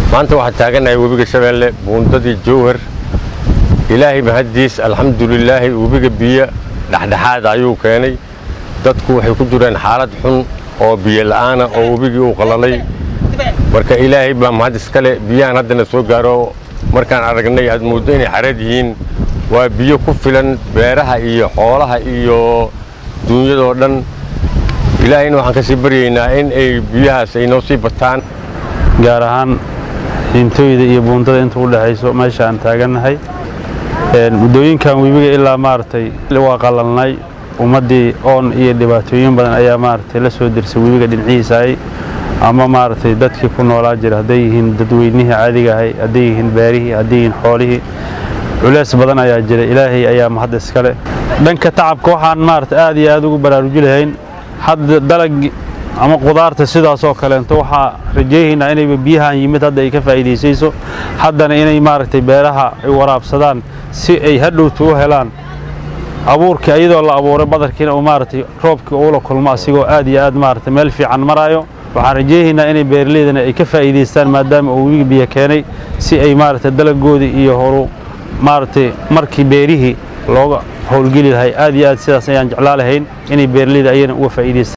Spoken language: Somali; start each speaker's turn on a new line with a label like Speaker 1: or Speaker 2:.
Speaker 1: maanta waxaan taaganahay webiga shabeelle buundadii jowhar ilaahay mahaddiis alxamdulilaahi webiga biyo dhexdhexaad ayuu keenay dadku waxay ku jireen xaalad xun oo biyo la'aana oo webigii uu qalalay marka ilaahay baa mahad iskale biyahan haddana soo gaaro markaan aragnay aad mooddo inay xareed yihiin waa biyo ku filan beeraha iyo xoolaha iyo duunyadoo dhan ilaahayna waxaan ka sii baryaynaa in ay biyahaas ay noo sii bataan
Speaker 2: gaar ahaan diintooyda iyo buundada inta u dhexayso meesha aan taagannahay muddooyinkan webiga ilaa maaragtay waa qalalnay ummaddii oon iyo dhibaatooyin badan ayaa maaragtay la soo dirsay webiga dhinacihiisaay ama maaragtay dadkii ku noolaa jira hadday yihiin dadweynihii caadiga ahay hadday yihiin beerihii hadday yihiin xoolihii culeys badan ayaa jira ilaahay ayaa mahad iskale dhanka tacabka waxaan maaragtay aad iyo aad ugu baraaruji lahayn hadda dalag ama qudaarta sidaasoo kaleento waxaa rajaynaynaa inayba biyahan yimid hadda ay ka faa'iidaysayso haddana inay maaragtay beeraha ay waraabsadaan si ay hadhowta u helaan abuurkii iyadoo la abuuray badarkiina uu maaragtay roobkii uula kulmo asigoo aad iyo aad maaragtay meel fiican maraayo waxaan rajaynaynaa inay beeraleydana ay ka faa'iidaystaan maadaama uu wiga biyo keenay si ay maaragtay dalagoodii iyo horu maaragtay markii beerihii looga howlgeli lahay aad iyo aad sidaas ayaan jeclaa lahayn inay beeraleyda ayana uga faa'iidaystaan